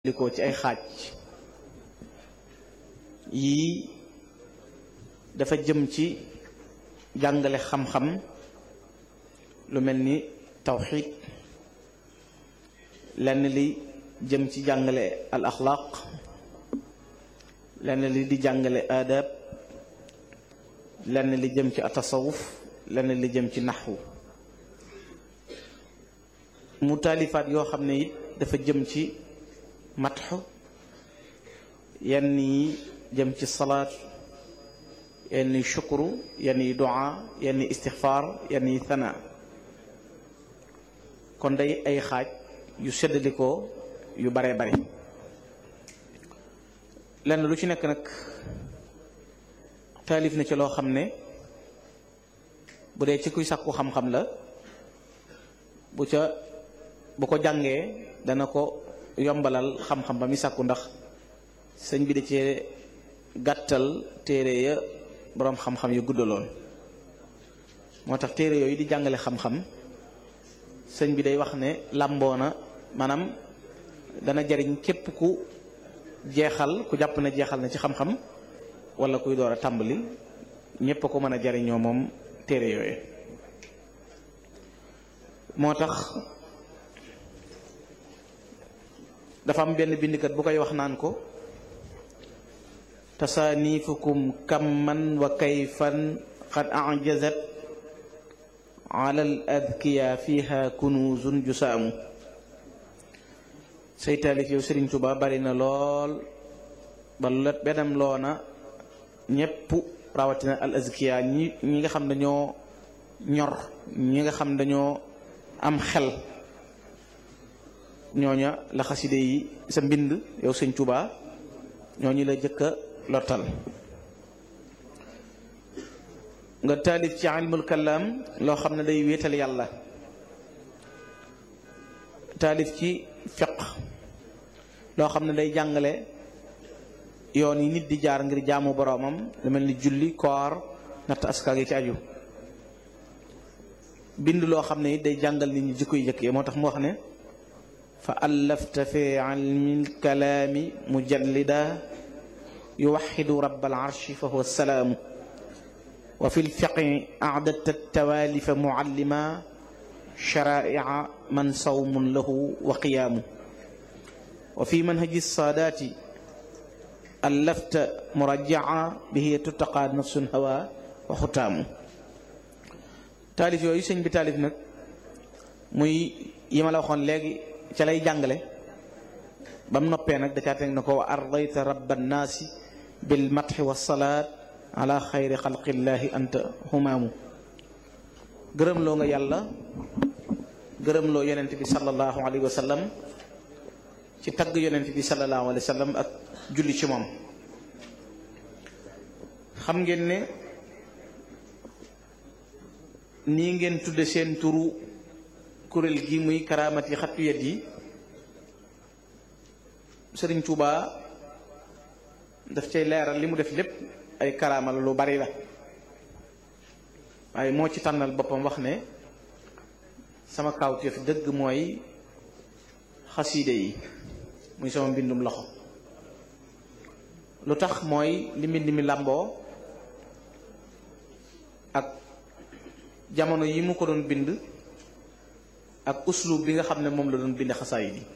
liko ci ay xaaj yii dafa jëm ci jàngale xam-xam lu mel ni tawxid lenn li jëm ci jàngale al axlaaq lenn li di jàngale aadab lenn li jëm ci atasawuf lenn li jëm ci naxwu mu taalifaat yoo xam ne it dafa jëm ci matxu yenn yi jëm ci salaat yenn yi shukru yenn yi du'a yenn yi istixfaar yenn yi thana kon day ay xaaj yu seddalikoo yu baree bari lenn lu ci nekk nag taalif na ci loo xam ne bu dee ci kuy sàkku xam-xam la bu ca bu ko jàngee dana ko yombalal xam-xam ba mi sàkku ndax sëñ bi da cee gàttal téere ya boroom xam-xam yu guddaloon moo tax téere yooyu di jàngale xam-xam sëñ bi day wax ne làmboona maanaam dana jariñ képp ku jeexal ku jàpp ne jeexal na ci xam-xam wala kuy door a tàmbali ñépp a ko mën a jariñoo moom téere yooyu moo tax dafa am benn bindkat bu koy wax naan ko tasaanifukum kamman wa kayfan qad ajazat ala al adkiya fiha kunuzun jusaamu say taalif yow Sëriñ Tuba bari na lool ba lu benam loona ñépp rawatina al azkiya ñi ñi nga xam dañoo ñor ñi nga xam dañoo am xel ñooña la xaside yi sa mbind yow sëñ Tuba ñooñu la jëkka lottal nga taalif ci ilmul kalaam loo xam ne day wéetal yàlla taalif ci fiq loo xam ne day jàngale yoon yi nit di jaar ngir jaamu boroomam lu mel ni julli koor natt aska gi ci aju bind loo xam ne it day jàngal nit ñi jikko yi jëkk yi moo tax mu wax ne fa allafta fi ilmi lkalaami mujallida yuwaxidu rab alarshi fa huwa salaamu wa fi lfiqi acdadta tawaalifa muallima sharaa'ica man sawmun lahu wa qiyaamu wa fi manhaji saadaati allafta murajjaca bihi tuttaqaa nafsun hawa wa xutaamu taalif yooyu sëñ bi taalif nag muy yi ma la waxoon léegi ca lay jàngale ba mu noppee nag da caa teg na ko wa ardayta rabba nnaasi bil matxi wa salaat ala xayri xalqillaahi anta humaamu gërëm loo nga yàlla gërëm loo yonent bi sallallahu alayhi wa sallam ci tagg yonent bi sallallahu alayhi wa sallam ak julli ci moom xam ngeen ne nii ngeen tudde seen turu kuréel gi muy karaamat yi xattu yet yi sëriñ Tuuba daf cay leeral li mu def lépp ay karaama la lu bari la waaye moo ci tànnal boppam wax ne sama kawteef dëgg mooy xasiide yi muy sama mbindum loxo lu tax mooy li mbind mi làmboo ak jamono yi mu ko doon bind ak uslub bi nga xam ne moom la doon bind xasaayid yi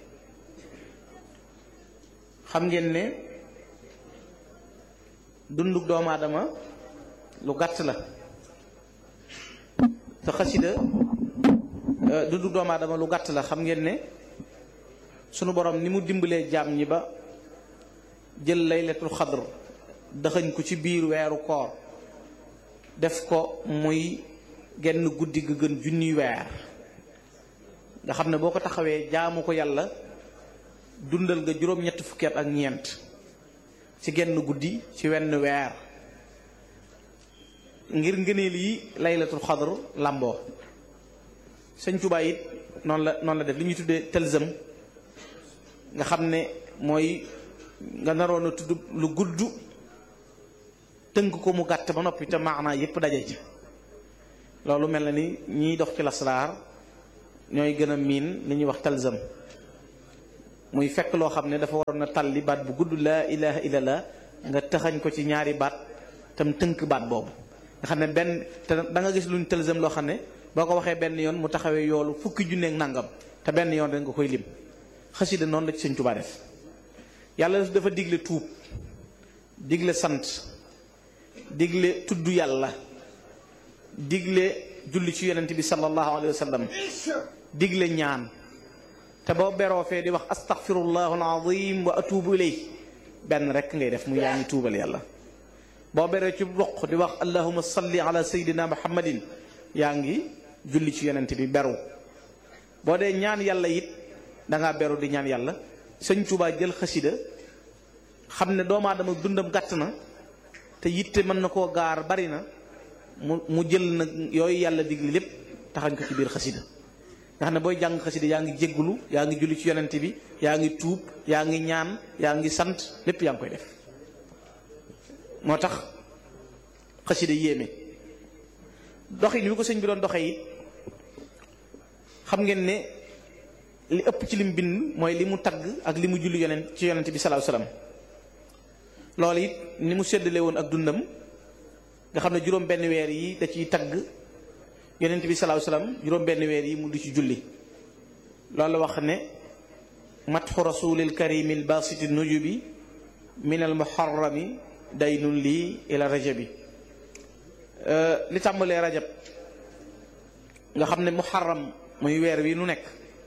xam ngeen ne dunduk doomu aadama lu gàtt la te xasida dunduk doomu aadama lu gàtt la xam ngeen ne sunu borom ni mu dimbalee jaam ñi ba jël laylatul xadr daxañ ko ci biir weeru koor def ko muy genn guddi ga gën junniy weer nga xam ne boo ko taxawee jaamu ko yàlla dundal nga juróom-ñetti fukki at ak ñeent ci genn guddi ci wenn weer ngir ngëneel yi laylatul xadr làmboo sëñ Tuubaa it noonu la noonu la def li ñuy tuddee tëlsëm nga xam ne mooy nga naroon a tudd lu gudd tënk ko mu gàtt ba noppi te maanaa yépp daje ci loolu mel na ni ñiy dox ci lasraar ñooy gën a miin li ñuy wax talzam muy fekk loo xam ne dafa waroon a talli baat bu gudd laa ilaha illallah nga taxañ ko ci ñaari baat tam tënk baat boobu nga xam ne benn te da nga gis luñ tëlsam loo xam ne boo ko waxee benn yoon mu taxawee yoolu fukki junneeg nangam te benn yoon rek nga koy lim xasida noonu la ci sëñ Tuubaa def yàlla dafa digle tuub digle sant digle tudd yàlla digle julli ci yonent bi sallallahu alayhi wa sallam digle ñaan te boo beroo fee di wax astaghfirullahu alazim wa atubu ilayh benn rek ngay def mu yaa ngi tuubal yàlla boo beree ci roq di wax allahuma salli ala sayyidina muhammadin yaa ngi julli ci yonent bi beru boo dee ñaan yàlla it dangaa beru di ñaan yàlla sëñ Tuubaa jël xasida xam ne doomu aadama dundam gàtt na te yitte mën na koo gaar bari na mu mu jël nag yooyu yàlla digli lépp taxañ ko ci biir xasida nga xam ne booy jàng xasida yaa ngi jéggulu yaa ngi julli ci yonent bi yaa ngi tuub yaa ngi ñaan yaa ngi sant lépp yaa ngi koy def moo tax xasida yéeme doxin wi ko sëñ bi doon doxe it xam ngeen ne li ëpp ci lim bind mooy li mu tagg ak li mu julli yonent ci yonent bi sallallahu alayhi wasallam loolu it ni mu séddale woon ak dundam nga xam ne juróom benn weer yi da ciy tagg yonent bi sallallahu alayhi wasallam juróom benn weer yi mu di ci julli loolu wax ne matxu rasulil karimil basiti nujubi min al muharrami daynun lii ila rajabi li tàmbalee rajab nga xam ne muharram muy weer wi nu nekk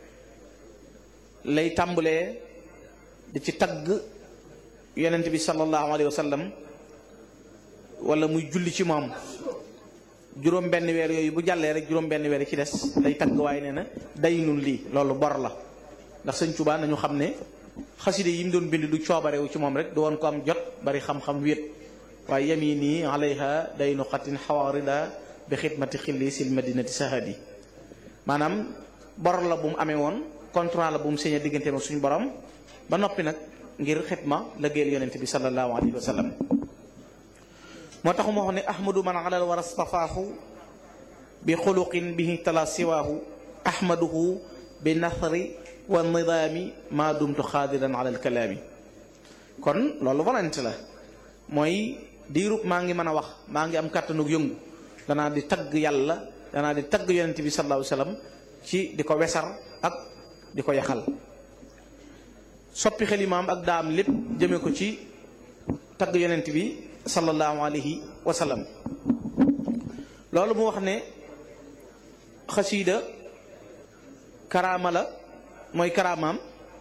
lay tàmbalee di ci tagg yonent bi sallallahu alayhi wa sallam wala muy julli ci moom juróom benn weer yooyu bu jàllee rek juróom benn weer yi ci des day tagg waaye nee na daynun lii loolu bor la ndax sëñ Tuubaa nañu xam ne xaside yi mu doon bind du coobarewu ci moom rek du woon ko am jot bari xam-xam wéet waaye yamini alayha daynu xatin xawarida bi xidmati xilli sil madinati sahadi maanaam bor la bu mu amee woon contrat la bu mu signé digganteem ak suñu borom ba noppi nag ngir xidma la géel yonent bi sallallahu alayhi wa sallam moo tax mu wax ne ahmadu man alal war astafaahu bi xuluqin bihi tala siwaahu ahmaduhu bi nathri wa nidaami maa dumtu xaadiran ala alkalaami kon loolu volonté la mooy diirub maa ngi mën a wax maa ngi am kàttanug yëngu danaa di tagg yàlla danaa di tagg yonent bi sallallahu alayhi wa sallam ci di ko wesar ak di ko yaxal soppi xelimaam ak daam lépp jëme ko ci tagg yonent bi sallallahu alayhi wa sallam loolu mu wax ne xasiida karaama la mooy karaamaam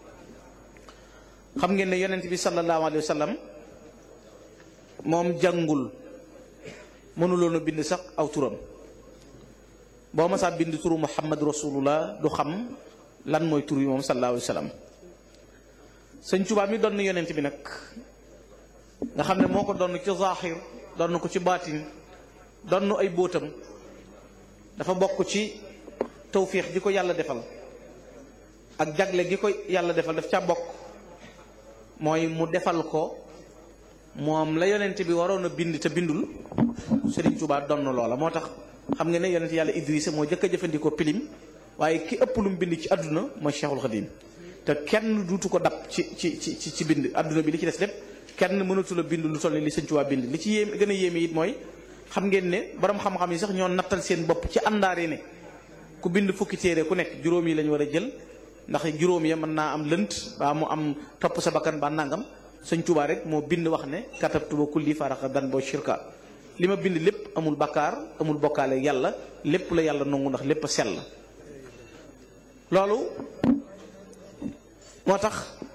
xam ngeen ne yonent bi sallallahu alayhi wa sallam moom jàngul mënuloon a bind sax aw turam boo masaa bind turu muhammad rasulullah du xam lan mooy tur yi moom sallallahu alayhi wa sallam sëñ Tuubaa mi doon yonent bi nag nga xam ne moo ko doon ci zaaxir doon ko ci baatin doon ay bóotam dafa bokk ci tawfiix gi ko yàlla defal ak jagle gi ko yàlla defal daf ca bokk mooy mu defal ko moom la yonent bi waroon a bind te bindul Sëriñ Tuubaa donn loola moo tax xam nga ne yonent yàlla Idrissa moo jëkk a jëfandikoo pilim waaye ki ëpp lu mu bind ci àdduna mooy Cheikhul Khadim te kenn duutu ko dab ci ci ci ci bind àdduna bi li ci des lépp kenn mënatu la bind lu toll ni li Sëriñ Tuubaa bind li ci yéem gën a yéeme it mooy xam ngeen ne borom xam-xam yi sax ñoo nattal seen bopp ci àndaare ne ku bind fukki téere ku nekk juróom yi lañu war a jël ndax juróom ya mën naa am lënt baa mu am topp sa bakkan ba nangam sëñ Tuubaa rek moo bind wax ne katabtu ba kulli faraxa dan boo shirka li ma bind lépp amul bakkaar amul bokkaale yàlla lépp la yàlla nangu ndax lépp a sell loolu moo tax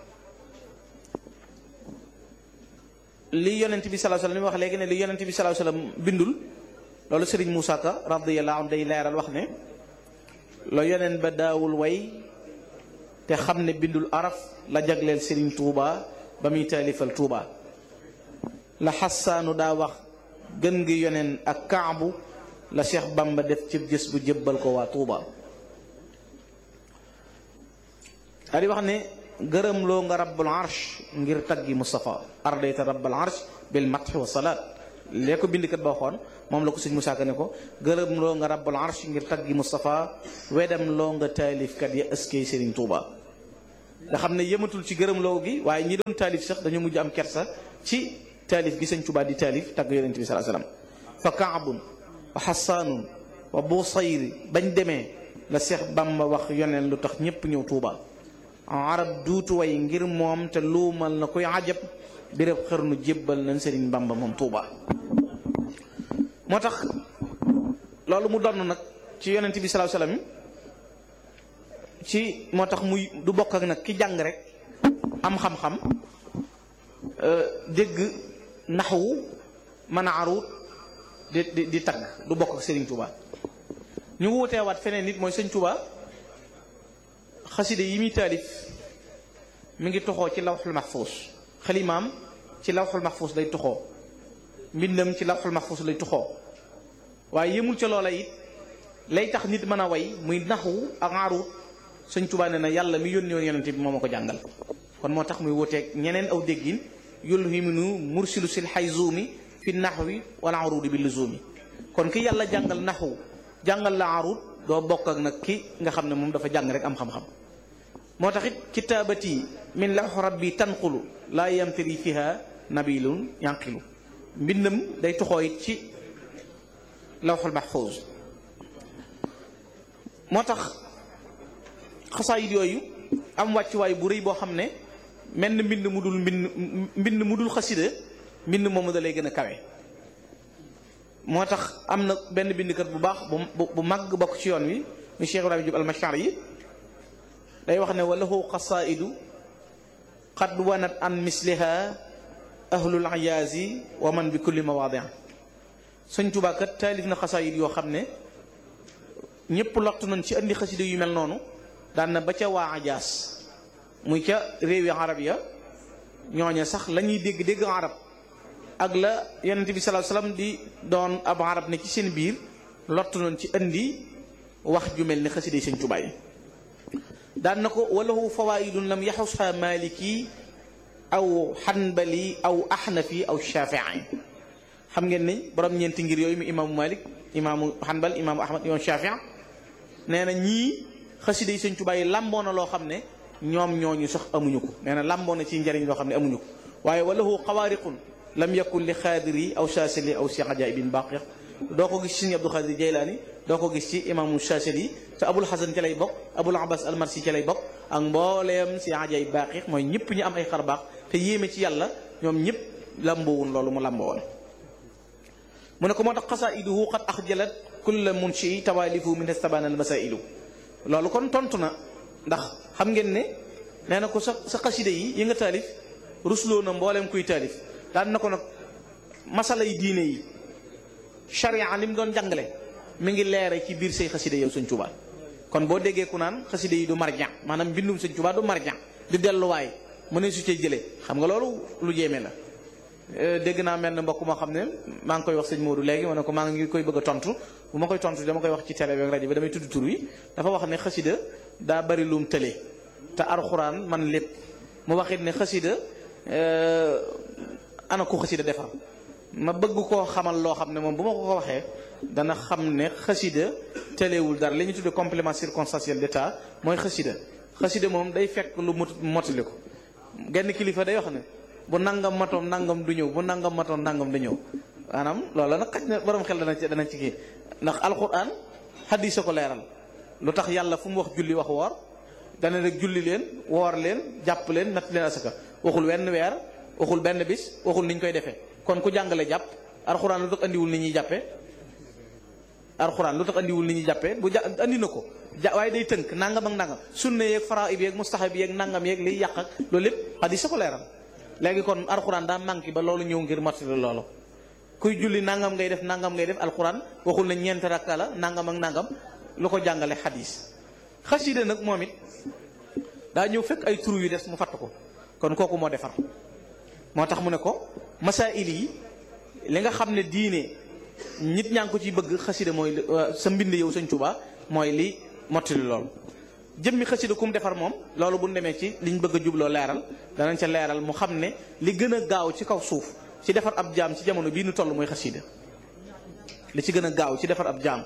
li yonent bi sallallahu alayhi wasallam wax léegi ne li yonent bi sallallahu alayhi wasallam bindul loolu sëriñ Moussa Ka radiyallahu anhu day leeral wax ne la yonent ba daawul way te xam ne bindul araf la jagleel sëriñ Touba ba muy taalifal Touba la xassaanu daa wax gën gi yoneen ak kaabu la Cheikh Bamba def ci gës bu jébbal ko waa Touba daa di wax ne gërëm loo nga rabbul arsh ngir taggi Moustapha ardayta rabbul arsh bil matxi wa salaat lee ko bindkat ba waxoon moom la ko sëñ Musaa Ka ne ko gërëm loo nga rabbul arsh ngir taggi Moustapha wedam loo nga taalifkat ya ëskey Sëriñ Touba nga xam ne yëmatul ci gërëmloo gi waaye ñi doon taalif sax dañoo mujj am kersa ci taalif gi sëñ Tuubaa di taalif tagg yonent bi sallallahu alayhi wasallam fa kaabun wa xasaanun wa busayri bañ demee la Seex Bamba wax yoneen lu tax ñépp ñëw Tuubaa arab duutu way ngir moom te luumal na koy ajab béréb xërnu jébbal nañ Sëriñ Bamba moom Tuubaa moo tax loolu mu donn nag ci yonent bi sallallahu alayhi wasallam ci moo tax muy du bokk ak nag ki jàng rek am xam-xam dégg naxwu mën a aruut di di di tagg du bokk ak Sëriñ Tuubaa ñu wuuteewaat feneen nit mooy Sëñ Tuubaa xaside yi muy taalif mi ngi toxoo ci lawxul maxfuus xalimaam ci lawxul maxfuus lay toxoo mbindam ci lawxul maxfuus lay toxoo waaye yëmul ca loola it lay tax nit mën a way muy naxwu ak aruut Sëñ Tuubaa ne na yàlla mi yónni woon yonente bi moo ma ko jàngal kon moo tax muy wuuteeg ñeneen aw déggin yulhiminu mursilu sil xayzuumi fi naxwi wala aruudi bi luzuumi kon ki yàlla jàngal naxwu jàngal la aruud doo bokk ak nag ki nga xam ne moom dafa jàng rek am xam-xam moo tax it kitaabati min lawx rabbi tanqulu laa yamtari fiha nabilun yanqilu mbindam day toxoo it ci lawxul mahfuuz moo tax xasaayit yooyu am wàccuwaay bu rëy boo xam ne mel na mbind mu dul mbind mbind mu dul xasida mbind moomu da lay gën a kawe moo tax am na benn bindkat bu baax bu bu mag bokk ci yoon wi mu Cheikh Ibrahima Diop almachar yi day wax ne walahu qasaidu qad wanat an misliha ahlul ayaasi wa man bi kulli mawaadian sëñ Tuubaa kat taalif na xasaayid yoo xam ne ñëpp lottu nañ ci andi xasida yu mel noonu daan na ba ca waa ajaas muy ca réewi arab ya ñooña sax la ñuy dégg dégg arab ak la yonent bi sallallahu alayhi wasallam di doon ab arab ne ci seen biir lottu nañ ci andi wax ju mel ni xasida yi sëñ Tuubaa yi daan na ko walahu fawaidun lam yaxusha maliki aw xanbali aw axnafi aw shafii xam ngeen ni borom ñeenti ngir yooyu mu imaamu malik imaamu xanbal imaamu ahmad imaamu shafii nee na ñii xasida yi sëñ Tuubaa yi lamboo na loo xam ne ñoom ñooñu sax amuñu ko nee na lamboo na ci njëriñ loo xam ne amuñu ko waaye walahu xawaariqun lam yakun li xaadiri aw saasili aw si ajaibin baqi doo ko gis ci sëñ Abdul Xaadir Jaylaani doo ko gis ci imaamu saasili te abul xasan ci lay bokk abul abbas almarsi ci lay bokk ak mbooleem si ajaib baqi mooy ñëpp ñu am ay xar baax te yéeme ci yàlla ñoom ñëpp lamboowun loolu mu lamboo woon mu ne ko moo tax xasaiduhu qad axjalat kulla munshi tawaalifu min estabana al masailu loolu kon tontu na ndax xam ngeen ne nee na ko sa sa xasida yi yi nga taalif rusloo na mbooleem kuy taalif daan na ko nag masala yi diine yi charia li mu doon jàngale mi ngi leere ci biir say xasida yow sëñ Tuubaa kon boo déggee ku naan xasida yi du marjan maanaam mbindum sëñ Tuubaa du marjan di delluwaay mu ne su cee jëlee xam nga loolu lu jéeme la dégg naa mel na mbokk moo xam ne maa ngi koy wax sëñ Modou léegi ma ne ko maa ngi koy bëgg a tontu bu ma koy tontu dama koy wax ci télé bi ak rajo bi damay tudd tur wi dafa wax ne xasida daa bari lum tële te alxuraan man lépp mu waxit ne xasida ana ko xasida defar ma bëgg koo xamal loo xam ne moom bu ma ko ko waxee dana xam ne xasida tëlewul dara li ñu tuddee complément circonstanciel d'état mooy xasida xasida moom day fekk lu mot motali ko genn kilifa day wax ne bu nangam matoom nangam du ñëw bu nangam matoom nangam du ñëw maanaam loolu nag xaj na borom xel dana ci dana ci kii ndax alquran xadis a ko leeral lu tax yàlla fu mu wax julli wax woor dana rek julli leen woor leen jàpp leen natt leen asaka waxul wenn weer waxul benn bis waxul ni ñu koy defee kon ku jàngale jàpp alquran lu tax andiwul ni ñuy jàppee alquran lu tax andiwul ni ñuy jàppee bu ja andi na ko ja waaye day tënk nangam ak nangam sunna yeeg faraid yeeg mustahab yeeg nangam yeeg liy yàq ak loolu lépp xadis a ko leeral léegi kon alxuraan daa manqué ba loolu ñëw ngir matali loolu kuy julli nangam ngay def nangam ngay def alxuraan waxul na ñeent rakka la nangam ak nangam lu ko jàngale xadis xasida nag moom it daa ñëw fekk ay tur yu des mu fatt ko kon kooku moo defar moo tax mu ne ko masail yi li nga xam ne diine nit ñaa ngi ko ci bëgg xasida mooy sa mbind yow Sëñ Tuubaa mooy li mottali loolu jëmmi xasida kum defar moom loolu bu ñu demee ci liñ bëgg a jubloo leeral danañ ca leeral mu xam ne li gën a gaaw ci kaw suuf ci defar ab jaam ci jamono bii nu toll mooy xasida li ci gën a gaaw ci defar ab jaam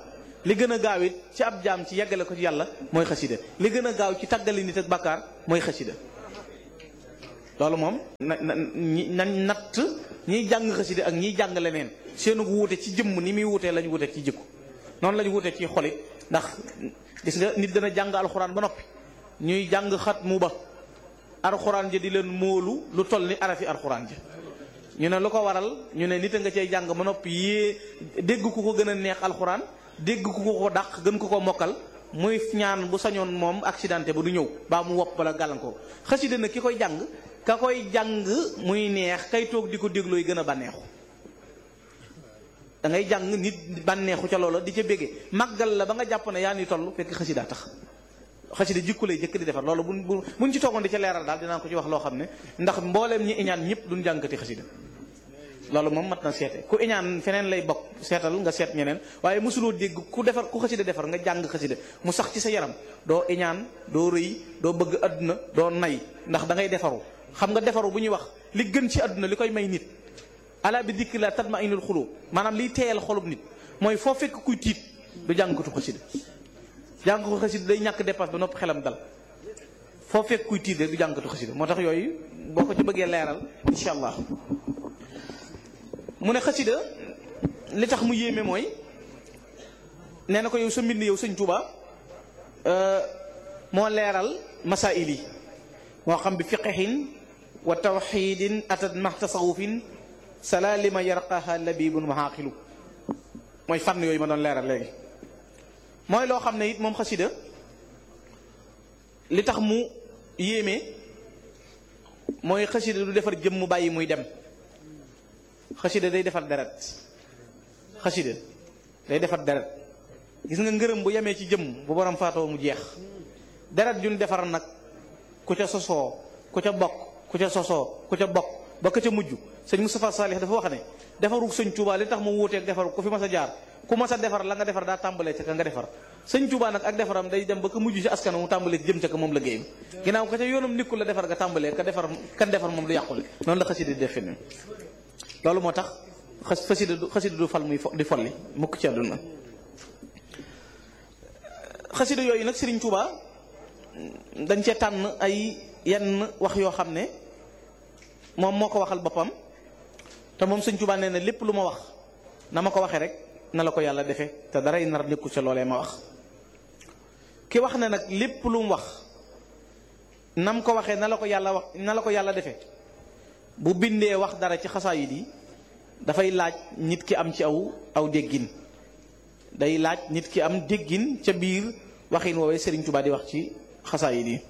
li gën a gaaw it ci ab jaam ci yeggale ko ci yàlla mooy xasida li gën a gaaw ci tàggali nit ak bàkkaar mooy xasida loolu moom na na na natt ñiy jàng xasida ak ñiy jàng leneen seenu wuute ci jëmm ni muy wuutee lañ wuute ci jikko noonu lañ wuute ci xolit ndax gis nga nit dana jàng alxuraan ba noppi ñuy jàng xat mu ba alxuraan ja di leen móolu lu toll ni arafi alxuraan ja ñu ne lu ko waral ñu ne nit a nga cay jàng ba noppi yée dégg ku ko gën a neex alxuraan dégg ku ko ko dàq gën ko ko mokkal muy ñaan bu sañoon moom accidenté ba du ñëw baa mu wopp bala gàllankoor xasida nag ki koy jàng ka koy jàng muy neex kay toog di ko déglooy gën a bànneexu da ngay jàng nit bànneexu ca loola di ca béggee màggal la ba nga jàpp ne yaa ni toll fekk xasida tax xasida jikko lay jëkk di defar loolu bu bu buñ ci toogoon di ca leeral daal dinaa ko ci wax loo xam ne ndax mbooleem ñi iñaan ñëpp duñ jàngkati xasida loolu moom mat na seete ku iñaan feneen lay bokk seetal nga seet ñeneen waaye mosuloo dégg ku defar ku xasida defar nga jàng xasida mu sax ci sa yaram doo iñaan doo rëy doo bëgg àdduna doo nay ndax da ngay defaru xam nga defaru bu ñuy wax li gën ci àdduna li koy may nit ala bi dikk la tatma inul xulub maanaam liy teeyal xolub nit mooy foo fekk kuy tiit du jàngkatu xasida jàng ko xasida day ñàkk dépasse ba nopp xelam dal foo fekk kuy tiit rek du jàngkatu xasida moo tax yooyu boo ko ci bëggee leeral incha allah mu ne xasida li tax mu yéeme mooy nee na ko yow sa mbind yow sëñ Tuuba moo leeral masail yi moo xam bi fiqhin wa tawxidin atat ma tasawufin sala lima yarqaha labibun wa xaaqilu mooy fànn yooyu ma doon leeral léegi mooy loo xam ne it moom xasida li tax mu yéeme mooy xasida du defar jëm mu bàyyi muy dem xasida day defar deret xasida day defar deret gis nga ngërëm bu yemee ci jëm bu borom faatoo mu jeex deret juñ defar nag ku ca sosoo ku ca bokk ku ca sosoo ku ca bokk ba ka ca mujj sëñ Moustapha Salih dafa wax ne defaru sëñ Touba li tax mu wuuteeg defaru ku fi mas a jaar ku mas a defar la nga defar daa tàmbalee ca ka nga defar sëñ Touba nag ak defaram day dem ba ka mujj ci askan mu tàmbalee jëm ca ka moom la géeyam ginnaaw ka ca yoonam nikkul la defar nga tàmbalee ka defar kan defar moom du yàqule noonu la xasida di def fi loolu moo tax xas xasida du xasida du fal muy di folli mukk ci àdduna xasida yooyu nag Serigne Touba dañ cee tànn ay yenn wax yoo xam ne moom moo ko waxal boppam te moom Serigne Touba nee na lépp lu ma wax na ma ko waxee rek na la ko yàlla defee te daray nar nekkul ca loolee ma wax ki wax ne nag lépp lu mu wax nam ko waxee na la ko yàlla wax na la ko yàlla defee bu bindee wax dara ci xasaayid yi dafay laaj nit ki am ci aw aw déggin day laaj nit ki am déggin ca biir waxin woowee Serigne Touba di wax ci xasaayid yi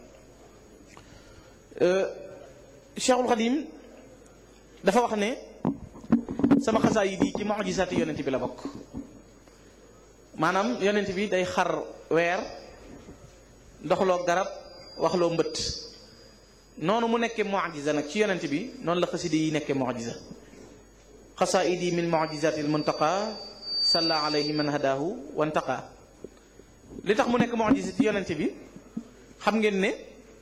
Cheikhul Khadim dafa wax ne sama xasaayid yi ci mujisaati yonent bi la bokk maanaam yonent bi day xar weer doxloo garab waxloo mbët noonu mu nekkee mujiza nag ci yonent bi noonu la xasida yi nekkee mujiza xasaidi min mujizati l muntaqa salla alayhi man hadahu wantaqa li tax mu nekk mujiza ci yonent bi xam ngeen ne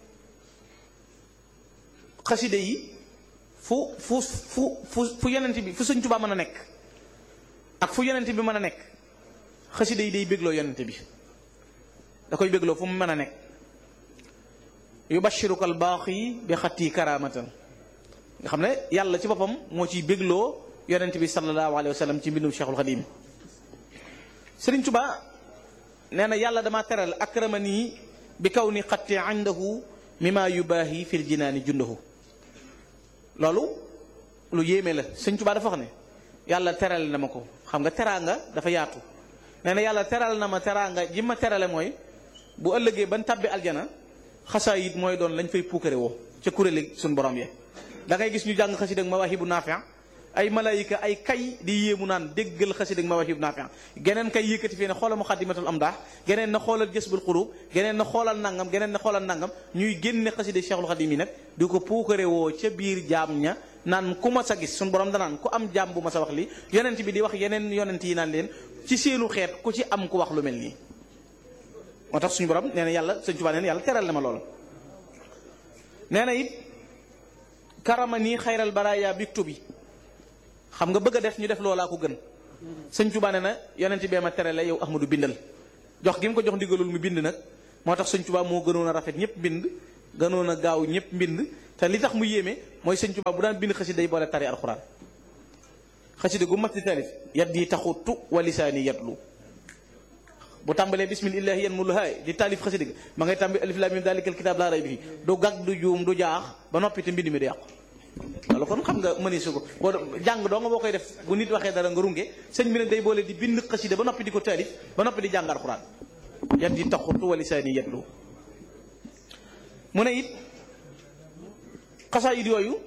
xasida yi fu fu fu fu fu yonent bi fu Sëñ Tuubaa mën a nekk ak fu yonent bi mën a nekk xasida yi day bégloo yonent bi da koy bégloo fu mu mën a nekk yubashiruka albaaxi bi xatti karamatan nga xam ne yàlla ci boppam moo ciy bégloo yonent bi sallallahu alayhi wa sallam ci mbindum cheikhul xadim sëriñ Tuba nee na yàlla dama teral akramani bi kaw ni xatti indahu mima yubaahi fil jinaani jundahu loolu lu yéeme la sëriñ Tuba dafa wax ne yàlla teral na ma ko xam nga teraanga dafa yaatu nee na yàlla teral na ma teraanga ji ma terale mooy bu ëllëgee ban tabbi aljana xasaayit mooy doon lañ fay puukare woo ca kuréeli suñ borom ye da ngay gis ñu jàng xasida ak mawaahibu naafi' ay malaayika ay kay di yéemu naan déggal xasida ak mawaahibu naafi' geneen kay yëkkati fii ne xoolal muqaddimatul amdah geneen na xoolal jësbul xurub geneen na xoolal nangam geneen na xoolal nangam ñuy génne xasida Cheikhul Xadim yi nag di ko puukare woo ca biir jaam ña naan ku ma sa gis suñ borom danaan ku am jaam bu ma sa wax li yonent bi di wax yeneen yonent yi naan leen ci seenu xeet ku ci am ku wax lu mel nii moo tax suñu borom nee na yàlla sëñ Tuubaa nee na yàlla teral na ma lool nee na it karama nii xayral baraaya biktu bi xam nga bëgg a def ñu def loolaa ko gën sëñ Tuubaa ne na yonent bee ma tere la yow Ahmadu bindal jox gi mu ko jox ndigalul mu bind nag moo tax sëñ Tuubaa moo gënoon a rafet ñëpp bind gënoon a gaaw ñëpp mbind te li tax mu yéeme mooy sëñ Tuubaa bu daan bind xasida day boole tari alxuraan xasida gu mat di tarif yat yi taxutu wa lisaani yatlu bu tàmbalee bismillahi yan mulu haay di taalif xasida gi ma ngay tàmbi alif lam mim dalikal kitaab laa rayba fii du gag du juum du jaax ba noppi te mbind mi du yàqu loolu kon xam nga mëni su ko boo jàng doo nga boo koy def bu nit waxee dara nga runge sëñ bi nag day boole di bind xasida ba noppi di ko taalif ba noppi di jàng alxuraan yat yi taxutu wa lisaani yatlu mu ne it xasaayid yooyu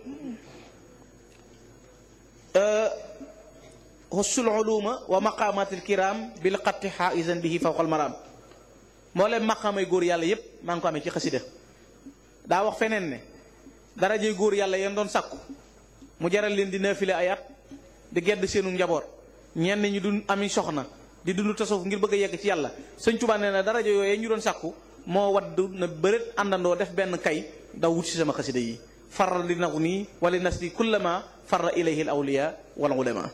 hussul uluma wa maqamatil kiram bil xatti xaaisan bihi fawqal maram moo leen maqaamay góor yàlla yépp maa ngi ko amee ci xasida daa wax feneen ne darajey góor yàlla yéen doon sàkku mu jaral leen di naafile ay at di gedd seenu njaboot ñenn ñi du ami soxna di dund tasawuf ngir bëgg a yegg ci yàlla sëñ Tuubaa nee na daraja yooyu ñu doon sàkku moo wadd na bëreet àndandoo def benn kay daw wut si sama xasida yi faral li naxu nii wala nasli kullama farra ilayhi al awliya wal ulama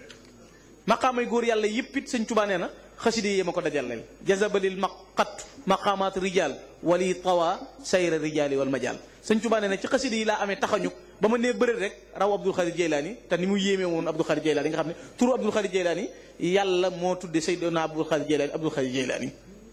maqaamay góor yàlla yëpp it sëñ Tuubaa nee na xasida yi ma ko dajaleel jazabalil maqat maqaamaat rijal wali tawa sayra rijali wal majal sëñ Tuubaa nee na ci xasida yi laa amee taxañu ba ma nee bëreet rek raw Abdul Xaadir Jeylaani te ni mu yéemee woon Abdul Xaadir Jeylaani nga xam ne turu Abdul Xaadir Jeylaani yàlla moo tudde Seydina Abdul Xaadir Jeylaani Abdul Xaadir Jeylaani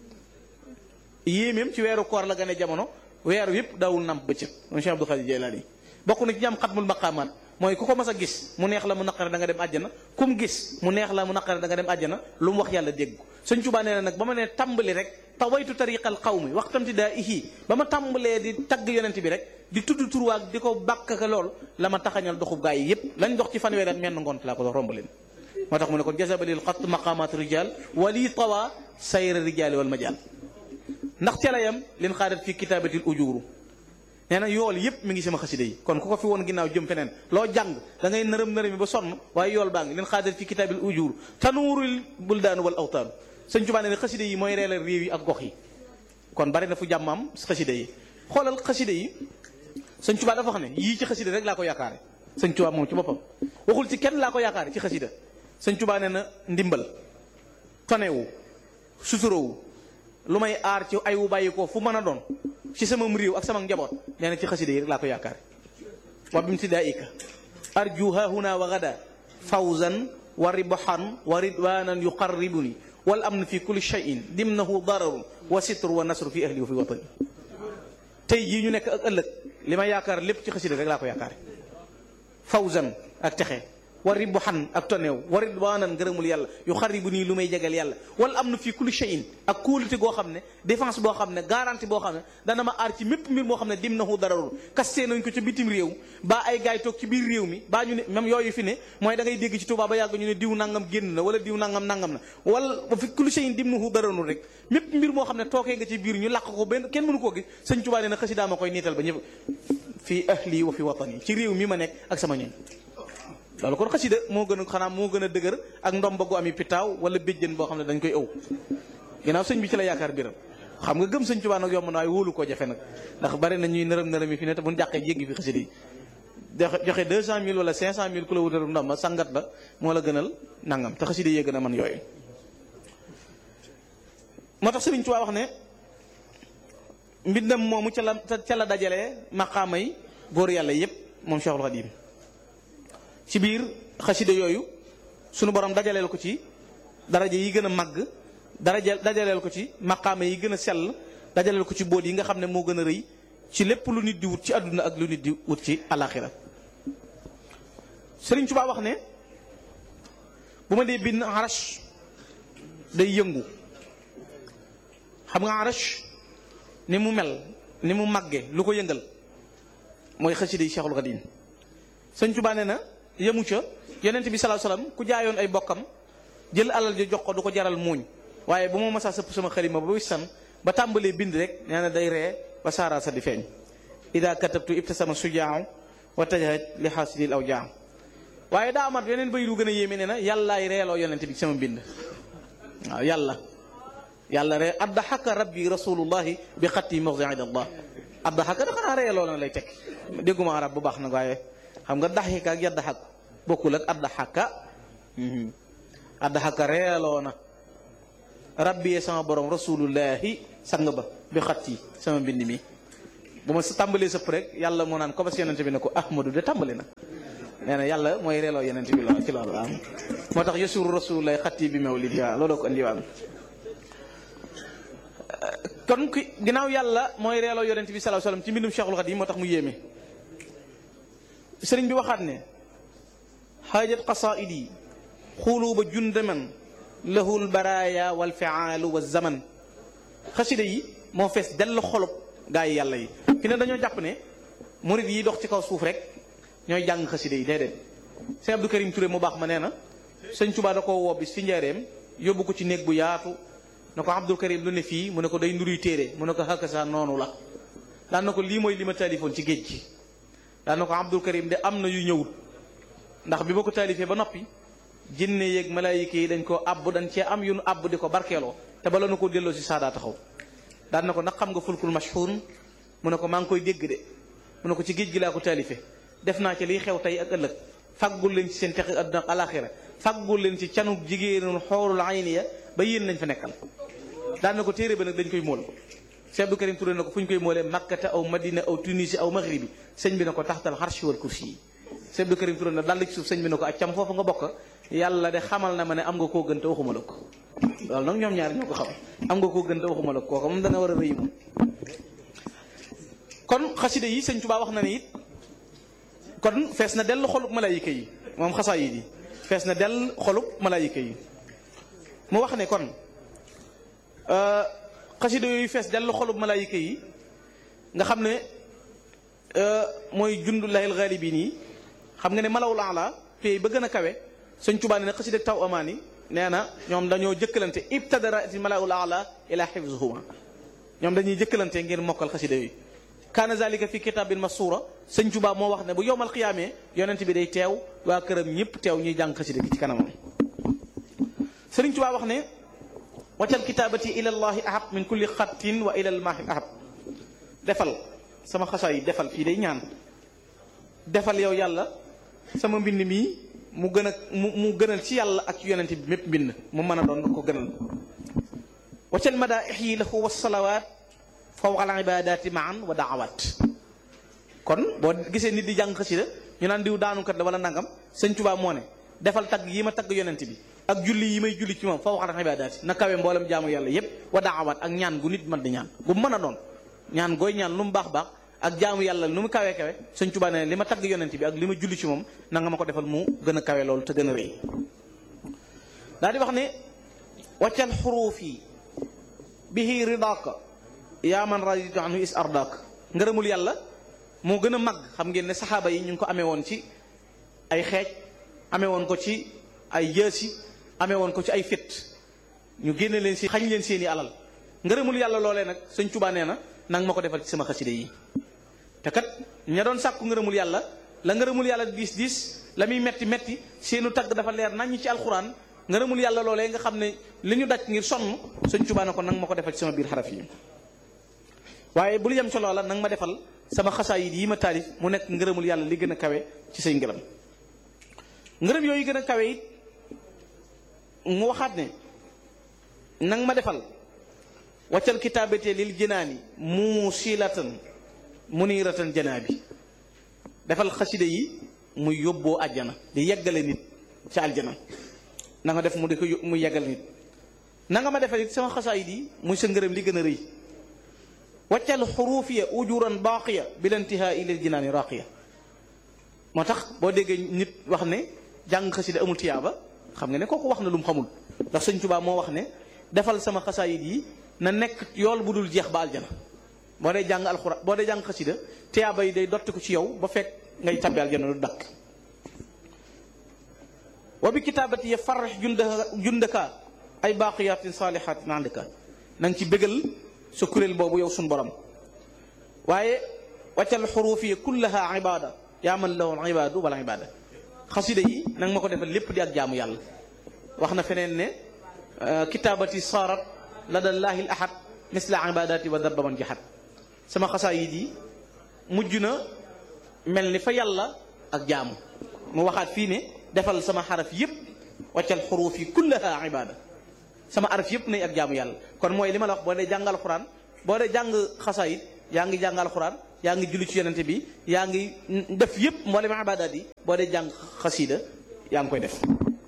yéemeem ci weeru koor la gane jamono weeru yëpp daawul namp bëccëg moom Cheikh Abdul Xaadir Jeylaani bokk na ci ñam xatmul maqaamaat mooy ku ko mas a gis mu neex la mu naqare da nga dem àjjana ku mu gis mu neex la mu naqare da nga dem àjjana lu mu wax yàlla dégg ko sëñ Tuubaa nee na nag ba ma nee tàmbali rek tawaytu tariqal qawmi waxtamti daa ihi ba ma tàmbalee di tagg yonent bi rek di tudd turwaag di ko bàkk ka lool la ma taxañal doxub gaa yi yépp lañ dox ci fanweeri at menn ngont laa ko dox romb leen moo tax mu ne kon jazabalil xat maqamat rijal wali tawa sayra rijali wal majal ndax ca la yam leen xaadat fi kitaabatil ujuru nee na yool yépp mi ngi sama xasida yi kon ku ko fi woon ginnaaw jëm feneen loo jàng da ngay nërëm nërëmi ba sonn waaye yool baa ngi leen xaadat fi kitaabil ujur tanuurul buldaanu wal awtaan sëñ Tuubaa nee na xasida yi mooy reelal réew yi ak gox yi kon bari na fu jàmmam xasida yi xoolal xasida yi sëñ Tuubaa dafa wax ne yii ci xasida rek laa ko yaakaare sëñ Tuubaa moom ci boppam waxul ci kenn laa ko yaakaare ci xasida sëñ Tuubaa nee na ndimbal tonewu suturowu lu may aar ci ay wu bàyyi ko fu mën a doon ci sama réew ak sama njaboot nee na ci xasida yi rek laa ko yaakaare wa bimtidaika arju hahuna wa gada fawzan wa ribhan wa ridwanan yuqarribuni wal amn fi kulli shay'in dimnahu dararun wa sitru wa nasru fi ahli wa fi watani tey jii ñu nekk ak ëllëg li ma yaakaar lépp ci xasida rek laa ko yaakaare fawzan ak texe wa ribhan ak toneew wa ridwanan ngërëmul yàlla yu xaribu nii lu may jegal yàlla wala am na fii kulli shay'in ak kóolute goo xam ne défense boo xam ne garantie boo xam ne dana ma aar ci mépp mbir moo xam ne dim nahu dararul kastee nañ ko ca bitim réew baa ay gaay toog ci biir réew mi baa ñu ne même yooyu fi ne mooy da ngay dégg ci Tuubaa ba yàgg ñu ne diw nangam génn na wala diw nangam nangam na wala ba fi kulli shay'in dim nahu dararul rek mépp mbir moo xam ne tookee nga ci biir ñu làq ko benn kenn mënu koo gis sëñ Tuubaa nee na xasidaa ma koy niital ba ñëpp fii ahli wa fi watani ci réew mi ma nekk ak sama ñoñ loolu kon xasida moo gën a xanaa moo gën a dëgër ak ndomba gu ami pitaaw wala béjjën boo xam ne dañ koy ëw ginnaaw sëñ bi ci la yaakaar biram xam nga gëm sëñ Tuubaa nag yomb na waaye wóolu koo jafe nag ndax bari na ñuy nërëm nërëm yi fi ne te bu ñu jàqee jéggi fi xasida yi joxe deux cent mille wala cinq cent mille ku la wutalu ndomba sangat la moo la gënal nangam te xasida yee gën a man yooyu moo tax sëriñ Tuubaa wax ne mbindam moomu ca la ca la dajalee maqaama yi góor yàlla yépp moom Cheikhul Khadim ci biir xasida yooyu sunu borom dajaleel ko ci daraja yi gën a màgg daraja dajaleel ko ci maqaama yi gën a sell dajaleel ko ci boot yi nga xam ne moo gën a rëy ci lépp lu nit di wut ci àdduna ak lu nit di wut ci alaxira Sëriñ Tuubaa wax ne bu ma dee bind arash day yëngu xam nga arash ni mu mel ni mu màgge lu ko yëngal mooy xasida yi Cheikhul Khadim Sëriñ Tuubaa nee na yemu ca yonent bi sallallahu alayhi wasallam ku jaayoon ay bokkam jël alal ji jox ko du ko jaral muuñ waaye bu ma masaa sëpp sama xalima ba wissan ba tàmbalee bind rek nee na day ree ba saara sa di feeñ ida katabtu ibtasama sujaaw wa tajahat li xaasidil aw jaaw waaye daa amat yeneen bay lu gën a yéeme nee na yàllaay reeloo yonent bi sama bind waaw yàlla yàlla ree addaxaka rabbi rasulullahi bi xatti mawdiid allah addaxaka da xanaa reeloo na lay teg dégguma arab bu baax nag waaye xam nga daxika ak yaddaxak bokkul ak addaxaka addaxaka reeloo na rabbi sama borom rasulullahi sang ba bi xat yi sama mbind mi bu ma sa tàmbalee sëpp rek yàlla moo naan ko bas yonente bi ne ko ahmadu de tàmbali na nee na yàlla mooy reeloo yonente bi lool ci loolu waaw moo tax yasuru rasulullahi xat yi bi mawlid waaw looloo ko andiwaan kon ki ginnaaw yàlla mooy reeloo yonente bi sallallahu alayhi wasallam ci mbindum cheikhul xadim moo tax mu yéeme sëriñ bi waxaat ne xaajat qasaidi xuluuba jundaman lahul baraaya wal fiaalu wa zaman xasida yi moo fees dell xolub gaa yi yàlla yi fi ne dañoo jàpp ne murid yi dox ci kaw suuf rek ñooy jàng xasida yi déedéet sëñ Abdou Karim Touré mu baax ma nee na sëñ Tuubaa da koo woo bis fi njaareem yóbbu ko ci néeg bu yaatu na ko Abdou Karim lu ne fii mu ne ko day nuruy téere mu ne ko hakasa noonu la daan na ko lii mooy li ma taalifoon ci géej gi daan na ko Abdou Karim de am na yu ñëwut ndax bi ma ko taalifee ba noppi jinne yeeg malaayika yi dañ koo àbb dañ cee am yu nu àbb di ko barkeeloo te bala na ko delloo si saadaa taxaw daan na ko nag xam nga fulkul mashhun mu ne ko maa ngi koy dégg de mu ne ko ci géej gi laa ko taalifee def naa ci liy xew tey ak ëllëg faggul leen ci seen texe àdduna ak alaxira faggul leen ci canuk jigéenul xoorul ayni ya ba yéen lañ fa nekkal daan na ko téere ba nag dañ koy móol Cheikh Abdou Karim Touré na ko fu ñu koy moolee makkata aw madina aw tunisi aw maghribi sëñ bi na ko taxtal xarshi wal kursi yi Cheikh Abdou Karim Touré na dal ci suuf sëñ bi na ko accam foofu nga bokk yàlla de xamal na ma ne am nga koo gën te waxuma la ko loolu nag ñoom ñaar ñoo ko xam am nga koo gën te waxuma la ko kooku moom dana war a rëy moom kon xaside yi sëñ Tuubaa wax na ne it kon fees na dell xolub malaayika yi moom xasaayid yi fees na dell xolub malaayika yi mu wax ne kon xasida yooyu fees dell xolub malaayika yi nga xam ne mooy jundullahil ghalibin yi xam nga ne malawul ala pay ba gën a kawe sëñ Tuubaa ne xasida taw amaani nee na ñoom dañoo jëkkalante ibtadaraati malawul ala ila xifzuhuma ñoom dañuy jëkkalante ngir mokkal xasida yooyu kaana zalika fi kitabin masura sëñ Tuubaa moo wax ne bu yowmal xiyaamee yonent bi day teew waa këram ñëpp teew ñuy jàng xasida gi ci kanamam sëriñ Tuubaa wax ne waccal kitaabati ila llahi ahab min kulli xattin wa ila lmaahi ahab defal sama xasaa yi defal fii day ñaan defal yow yàlla sama mbind mii mu gën a mu mu gënal ci yàlla ak ci yonent bi mépp mbind mu mën a doon ko gënal waccal madaaix yi lahu wasalawaat fawqa al ibadaati maan wa daawaat kon boo gisee nit di jàng xasida ñu naan diw daanukat la wala nangam sëñ Tuubaa moo ne defal tagg yi ma tagg yonent bi ak julli yi may julli ci moom fawqa al ibadaati na kawe mboolem jaamu yàlla yépp wa daawaat ak ñaan gu nit mën di ñaan gu mën a doon ñaan gooy ñaan lu mu baax baax ak jaamu yàlla nu mu kawe kawe sëñ Tuubaa ne li ma tagg yonent bi ak li ma julli ci moom na nga ma ko defal mu gën a kawe loolu te gën a rëy daa di wax ne waccal xuruuf yi bihi ridaaka yaa man raditu anhu is ardaak ngërëmul yàlla moo gën a mag xam ngeen ne saxaaba yi ñu ngi ko amee woon ci ay xeej amee woon ko ci ay yësi amee woon ko ci ay fit ñu génne leen si xañ leen seeni alal ngërëmul yàlla loolee nag sëñ Tuubaa nee na nanga ma ko defal ci sama xaside yi te kat ña doon sàkku ngërëmul yàlla la ngërëmul yàlla diis diis la muy metti metti seenu tagg dafa leer nañ ci alxuraan ngërëmul yàlla loolee nga xam ne li ñu daj ngir sonn sëñ Tuubaa ne ko nanga ma ko defal ci sama biir xaraf yi waaye bul yem ci loola nanga ma defal sama xasaayid yi ma taalif mu nekk ngërëmul yàlla li gën a kawe ci say ngërëm ngërëm yooyu gën a kawe it mu waxaat ne nanga ma defal waccal kitaabate lil jinaani muusilatan muniratan janaabi defal xaside yi muy yóbboo àjjana di yeggale nit ci aljana na nga def mu di ko muy yeggale nit na nga ma defal it sama xasaayid yi muy sa ngërëm li gën a rëy waccal xuruufiya ujuran baaqiya bil intihaa lil jinaani raaqiya moo tax boo déggee nit wax ne jàng xasida amul tiyaaba xam nga ne kooku wax na lu mu xamul ndax sëñ Tuubaa moo wax ne defal sama xasaayid yi na nekk yool bu dul jeex ba aljana boo dee jàng alxuraan boo dee jàng xasida tiyaaba yi day dotti ko ci yow ba fekk ngay tabbi aljana du dakk wa bi kitaabati ya farrex jundaka jundaka ay baaqiyatin saalihatin andika na nga ci bégal sa kuréel boobu yow suñ borom waaye waccal xuruuf yi kullaha ibada yaa man lahu ibadu wala ibada xasida yi nanga ma ko defal lépp di ak jaamu yàlla wax na feneen ne kitaabati saarat ladallaahi l ahad misla ibadati wa dabba man jaxat sama xasaayid yi mujj na mel ni fa yàlla ak jaamu mu waxaat fii ne defal sama xaraf yépp waccal xuruuf yi kullaha ibada sama araf yëpp nañ ak jaamu yàlla kon mooy li ma la wax boo dee jàngal xuraan boo dee jàng xasaayit yaa ngi jàngal xuraan yaa ngi julli ci yonente bi yaa ngi def yëpp mboolem ibaadaat yi boo dee jàng xasiida yaa ngi koy def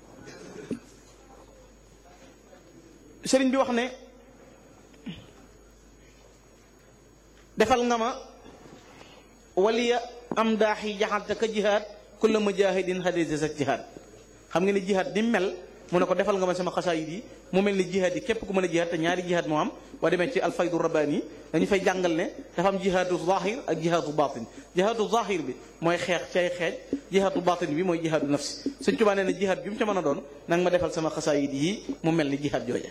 sëriñ bi wax ne defal nga ma waliya am daax yi jaxalte ka jihaad kulla mujahidin hadisa sa jihaad xam nga ni jihaad ni mel mu ne ko defal nga ma sama xasaayid yi mu mel ni jihaad yi képp ku mën a jihaad te ñaari jihaad moo am boo demee ci alfaydu rabbaani dañu fay jàngal ne dafa am jihaadu zahir ak jihaadu batin jihaadu zahir bi mooy xeex ci ay xeej jihaadu batin bi mooy jihaadu nafsi Sëñ Tuubaa nee na jihaad bi mu ca mën a doon nanga ma defal sama xasaayid yi mu mel ni jihaad jooja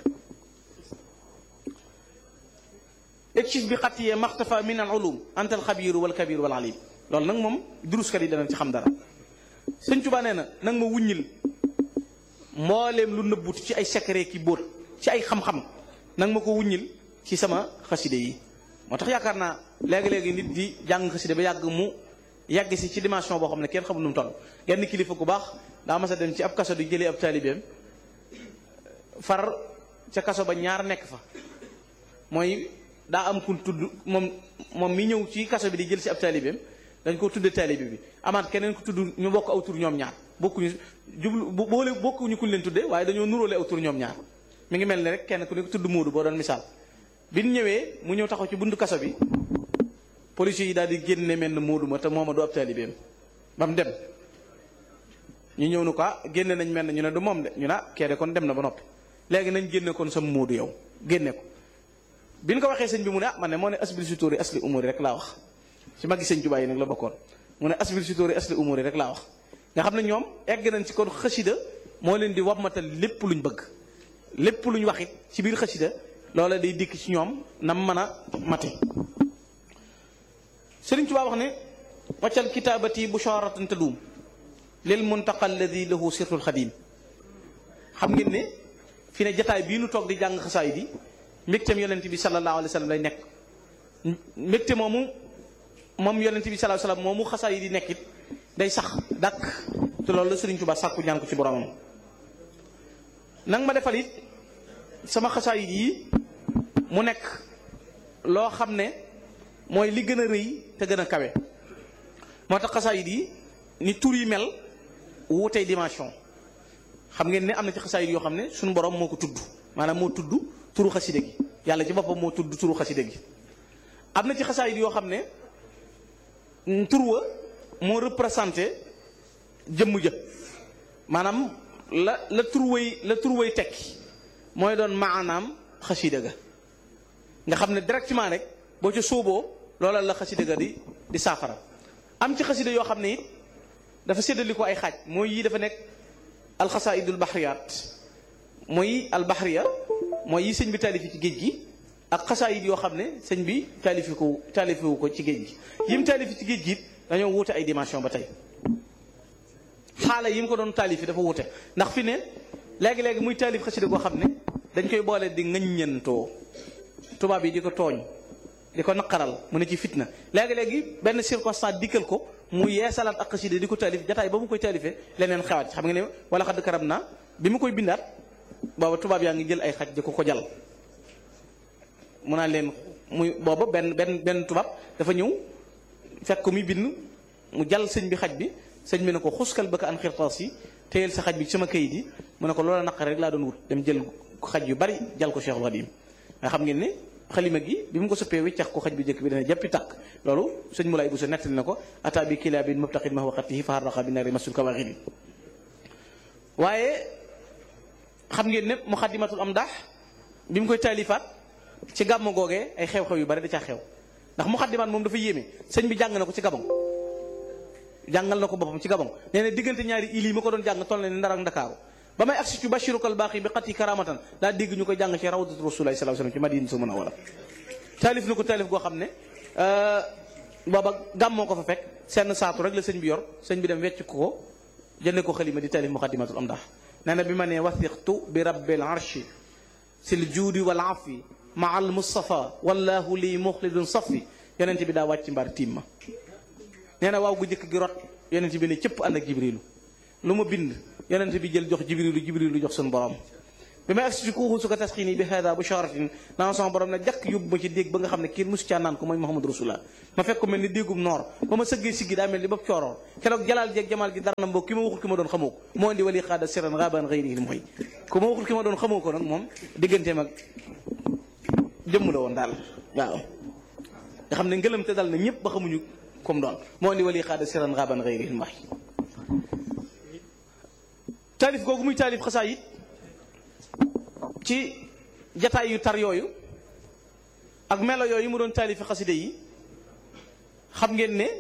ekshif bi xat yee maxtafa min al ulum anta al xabiru wal kabiru wal alim loolu nag moom duruskat yi danañ ci xam dara Sëñ Tuubaa nee na nanga ma wuññil mbooleem lu nëbbut ci ay secret ki bóot ci ay xam-xam nanga ma ko wuññil ci sama xaside yi moo tax yaakaar naa léegi-léegi nit di jàng xaside ba yàgg mu yàgg si ci dimension boo xam ne kenn xamul nu mu toll genn kilifa ku baax daa mas a dem ci ab kaso di jëlee ab taalibeem far ca kaso ba ñaar nekk fa mooy daa am kun tudd moom moom mi ñëw ci kaso bi di jël si ab taalibeem dañ ko tudde taalibe bi amaat keneen ku tudd ñu bokk aw tur ñoom ñaar bokkuñu jublu boole bokkuñu kuñ leen tudde waaye dañoo nuróole aw tur ñoom ñaar mi ngi mel ni rek kenn ku ne ko tudd Moodu boo doon misaal bi ñu ñëwee mu ñëw taxaw ci buntu kaso bi policiers yi daal di génne mel ne Moodu ma te mooma du ab taalibeem ba mu dem ñu ñëw nu ko génne nañ mel ne ñu ne du moom de ñu ne kee de kon dem na ba noppi léegi nañ génne kon sa Moodu yow génne ko bi ñu ko waxee sëñ bi mu ne ah man ne moo ne asbil si tóori asli umuri rek laa wax ci magi sëñ Tuubaa yi nag la bokkoon mu ne asbil si tóori asli umuri rek laa wax nga xam ne ñoom egg nañ ci kon xasida moo leen di wammatal lépp luñ bëgg lépp luñ waxit ci biir xasida loola day dikk ci ñoom nam mën a mate Sëriñ Tuubaa wax ne waccal kitaabati busharatan tadum lil muntaqa alladi lahu sirtul xadim xam ngeen ne fi ne jataay bii nu toog di jàng xasaay di mbégteem yonent bi sallallahu alayhi wa sallam lay nekk mbégte moomu moom yonent bi sallallahu alayhi wa sallam moomu xasaay di nekkit day sax dàkk te loolu la Sëriñ Tuubaa sàkku ñaan ko ci boromam nang ma defal it sama xasaayit yi mu nekk loo xam ne mooy li gën a rëy te gën a kawe moo tax xasaayit yi ni tur yi mel wuutey dimension xam ngeen ne am na ci xasaayit yoo xam ne suñu borom moo ko tudd maanaam moo tudd turu xaside gi yàlla ci boppam moo tudd turu xaside gi am na ci xasaayit yoo xam ne tur wa moo représenté jëmm jë maanaam la la turway la turway tekki mooy doon maanaam xasida ga nga xam ne directement rek boo ca sóoboo loola la xasida ga di di saafara am ci xasida yoo xam ne it dafa séddali ko ay xaaj mooy yii dafa nekk alxasaidul bahriyat mooy albahriya mooy yi sëñ bi taalifi ci géej gi ak xasaayid yoo xam ne sëñ bi taalifi ko taalifiwu ko ci géej gi yim taalifi ci géej gi it dañoo wuute ay dimension ba tey xaala yi mu ko doon taalif yi dafa wute ndax fi ne léegi-léegi muy taalif xasida koo xam ne dañ koy boole di ŋaññantoo tubaab yi di ko tooñ di ko naqaral mu ne ci fitna léegi-léegi benn circonstance dikkal ko mu yeesalaat ak xasida di ko taalif jataay ba mu koy taalifee leneen xewaat xam nga ne wala xadd karam naa bi mu koy bindaat booba tubaab yaa ngi jël ay xaj di ko ko jal mu naan leen muy booba benn benn benn tubaab dafa ñëw fekk ko muy bind mu jal sëñ bi xaj bi sëñ bi ne ko xuskal bëgg an xirtaas yi téyel sa xaj bi sama kayit yi mu ne ko loola naqare rek laa doon wut dem jël xaj yu bari jal ko Cheikhul Khadim nga xam ngeen ne xalima gi bi mu ko soppee wiccax ko xaj bu njëkk bi dana jàppi tàkk loolu sëñ Moulay Bousso nettali na ko ata bi kilaabin mubtaqin ma waqatihi fa harraqa bi nari masul kawaxiri waaye xam ngeen ne muxaddimatul am daax bi mu koy taalifaat ci gàmmu googee ay xew-xew yu bari da caa xew ndax muxaddimaat moom dafa yéeme sëñ bi jàng na ko ci gabon jàngal na ko boppam ci gabon nee na diggante ñaari il yi ma ko doon jàng toll na ne ndar ak ndakaaru ba may agsi ci bashirukal baaxi bi xat yi karamatan daa dégg ñu koy jàng ci rawdatu rasulullahi sallallahu alayhi wasallam ci madina su mën a wala taalif na ko taalif goo xam ne booba gàmmoo ko fa fekk seen saatu rek la sëñ bi yor sëñ bi dem wecc ko ko jënde ko xalima di taalif muqaddimatul am dax nee na bi ma nee wathiqtu bi rabbil arshi sil juudi wal afi ma al mustafa wallahu lii muxlidun safi yonent bi daa wàcc mbaar tiim ma nee na waaw gu njëkk gi rot yonent bi ne cëpp ànd ak jibrilu lu ma bind yonent bi jël jox jibrilu jibrilu jox suñu borom bi may agsi ci kuuxu su ko tasxiini bi hada bu sharatin naan sama borom ne jàkk yóbbu ma ci dégg ba nga xam ne kii musu caa naan ko mooy Muhammad Rasulullah ma fekk ko mel ni déggum noor ba ma sëggee siggi daa mel ni bopp cooroor keroog jalaal jeeg jamaal gi dara na mboo ki ma waxul ki ma doon xamoo ko moo indi wali xaada siran raban xëyri mooy ku ma waxul ki ma doon xamoo ko nag moom digganteem ak jëmm la woon daal waaw nga xam ne ngëlam te dal na ñëpp ba xamuñu comme doon moo indi wali xaada siran raban xëyri mooy taalif googu muy taalif xasaa it ci jataay yu tar yooyu ak melo yooyu mu doon taalifi xaside yi xam ngeen ne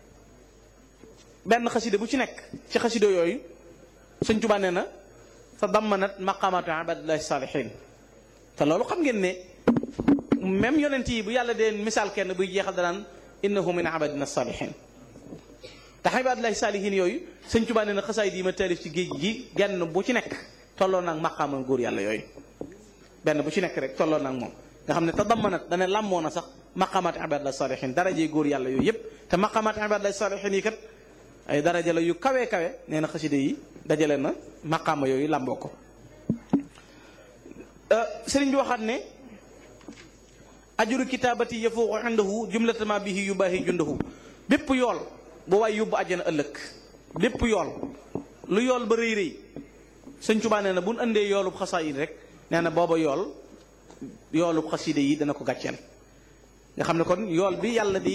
benn xaside bu ci nekk ci xaside yooyu sëñ Tuubaa nee na fa dammanat maqaamaatu ibadillahi saalihin te loolu xam ngeen ne même yonent yi bu yàlla dee misaal kenn buy jeexal danaan innahu min ibadina saalihin tax ibadillahi saalihin yooyu sëñ Tuubaa nee na xasaayid yi ma taalif ci géej gi genn bu ci nekk tolloo naag maqaamal góor yàlla yooyu benn bu ci nekk rek tolloo naag moom nga xam ne te dammanat dana làmmoo na sax maqaamaat ibadillahi saalihin darajee góor yàlla yooyu yëpp te maqaamaat ibadillahi saalihin yi kat ay daraja la yu kawe kawe nee na xaside yi dajale na maqaama yooyu làmboo ko sëriñ bi waxaat ne ajuru kitaabati yafuuqu indahu jumlatama bihi yubaahi jundahu bépp yool bu waay yóbbu àjjana ëllëg bépp yool lu yool ba rëy rëy sëñ Tuubaa nee na bu nu andee yoolub xasaayid rek nee na booba yool yoolub xaside yi dana ko gàcceel nga xam ne kon yool bi yàlla di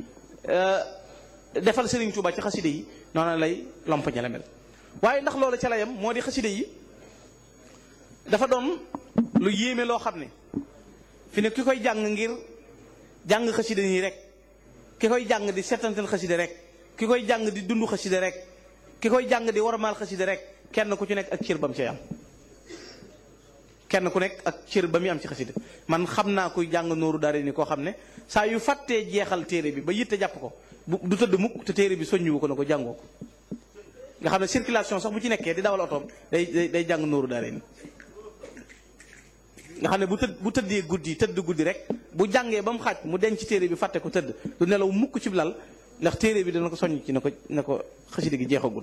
defal Sëriñ Tuubaa ci xaside yi noonu lay lompañe la mel waaye ndax loolu ca la yam moo di xaside yi dafa doon lu yéeme loo xam ne fi ne ki koy jàng ngir jàng xaside nii rek ki koy jàng di setantal xaside rek ki koy jàng di dund xaside rek ki koy jàng di warmaal xaside rek kenn ku ci nekk ak cër ba mu cay am kenn ku nekk ak cër ba muy am ci xaside man xam naa kuy jàng nooru daara ni koo xam ne saa yu fàttee jeexal téere bi ba yitte jàpp ko bu du tëdd mukk te téere bi soññuwu ko na ko jàngoo ko nga xam ne circulation sax bu ci nekkee di dawal otoom day day day jàng nooru daara ni nga xam ne bu tëdd bu tëddee guddi tëdd guddi rek bu jàngee ba mu xaaj mu denc téere bi fàtte ko tëdd du nelaw mukk ci lal ndax téere bi dana ko soññ ci na ko na ko xaside gi jeexagul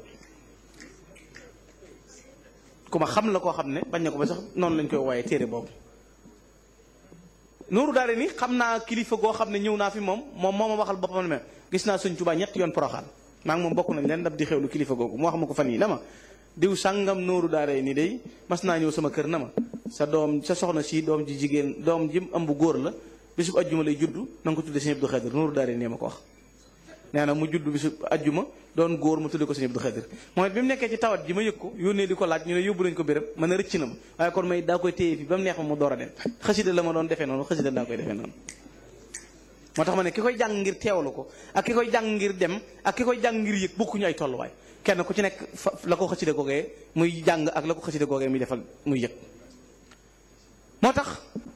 ku ma xam la koo xam ne bañ na ko ba sax noonu lañ koy waaye téere boobu nooru daare ni xam naa kilifa goo xam ne ñëw naa fi moom moom moo ma waxal boppam ne gis naa sëñ Tuubaa ñetti yoon poroxaan maa ngi moom bokk nañ leen dab di xewlu kilifa googu mu wax ma ko fan yi na ma diw sàngam nooru daare ni day mas naa ñëw sama kër na ma sa doom sa soxna si doom ji jigéen doom ji ëmb góor la bisub ajjuma lay juddu na nga ko tudde sëñ Abdou Xaadir nooru daare nee ma ko wax nee na mu judd bisub ajjuma doon góor mu tudde ko sëñ Abdou Xaadir mooy bi mu nekkee ci tawat ji ma yëg ko yónnee di ko laaj ñu ne yóbbu nañ ko béréb ma ne rëcc na ma waaye kon may daa koy téye fi ba mu neex ma mu door a dem xasida la ma doon defee noonu xasida daa koy defee noonu moo tax ma ne ki koy jàng ngir teewlu ko ak ki koy jàng ngir dem ak ki koy jàng ngir yëg bokkuñu ay tolluwaay kenn ku ci nekk fa la ko xasida googee muy jàng ak la ko xasida googee muy defal muy yëg moo tax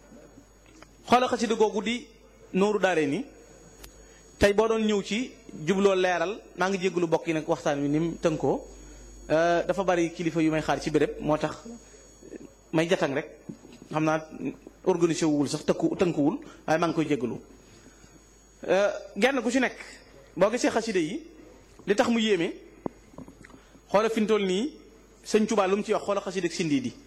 xoola xasida googu di nooru daare ni tey boo doon ñëw ci jubloo leeral maa ngi jégalu bokk yi nag waxtaan wi ni mu tënkoo dafa bari kilifa yu may xaar ci béréb moo tax may jatang rek xam naa organisé wul sax tëkku tënkuwul waaye maa ngi koy jégalu genn ku ci nekk boo gisee xaside yi li tax mu yéeme xoola fi mu toll nii sëñ Tuubaa lu mu ci wax xoola xaside ak sindi di